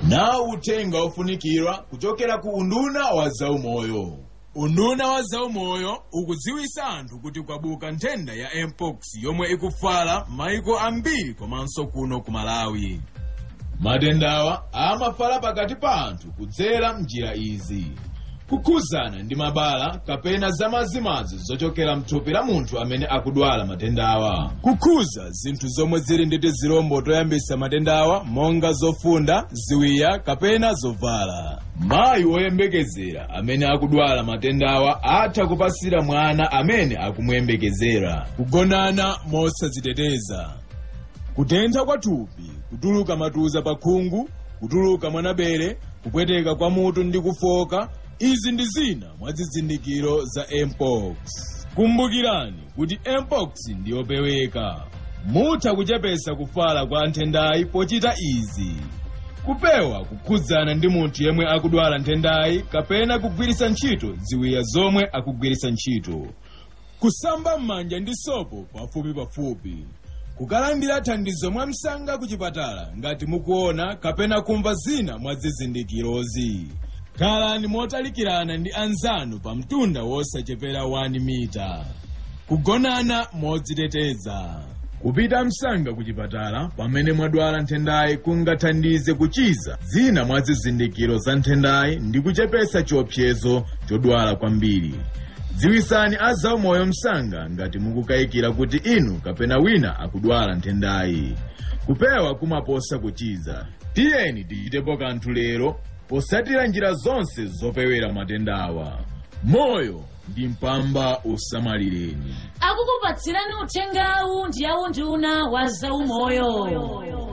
nawo uthenga ofunikira kuchokera ku unduna wa zaumoyo unduna wa zaumoyo ukudziwitsa anthu kuti kwabuka nthenda ya mpox yomwe ikufala maiko ambiri komanso kuno ku malawi matendawa amafala pakati pa anthu kudzera mnjira izi kukhuzana ndi mabala kapena zamazimazi zochokera mthupi la munthu amene akudwala matendawa kukhuza zinthu zomwe zili ndi tizilombo toyambitsa matendawa monga zofunda ziwiya kapena zovala mayi woyembekezera amene akudwala matendawa atha kupasira mwana amene akumuyembekezera kugonana mosadziteteza kutentha kwa thupi kutuluka matuza pa khungu kutuluka mwanabere kupweteka kwa mutu ndi kufoka izi ndi zina mwa zizindikiro za mpox kumbukirani kuti mpox ndiyopeweka mutha kuchepetsa kufala kwa nthendayi pochita izi kupewa kukhudzana ndi munthu yemwe akudwala nthendayi kapena kugwiritsa ntchito ziwiya zomwe akugwiritsa ntchito kusamba m'manja ndi sopo pafupi pafupi kukalandira thandizo mwamsanga ku chipatala ngati mukuona kapena kumva zina mwa zizindikirozi khalani motalikirana ndi anzanu pa mtunda wosachepera 1 mita kugonana modziteteza kupita msanga ku chipatala pamene mwadwala nthendayi kungathandize kuchiza zina mwa zizindikiro za nthendayi ndi kuchepetsa chiopsezo chodwala kwambiri dziwitsani azaumoyo msanga ngati mukukayikira kuti inu kapena wina akudwala nthendayi kupewa kumaposa kuchiza tiyeni tichitepo kanthu lero potsatira njira zonse zopewera matendawa moyo ndi mpamba usamalireni akukupatsirani uthengawu ndi unduna wa zaumoyo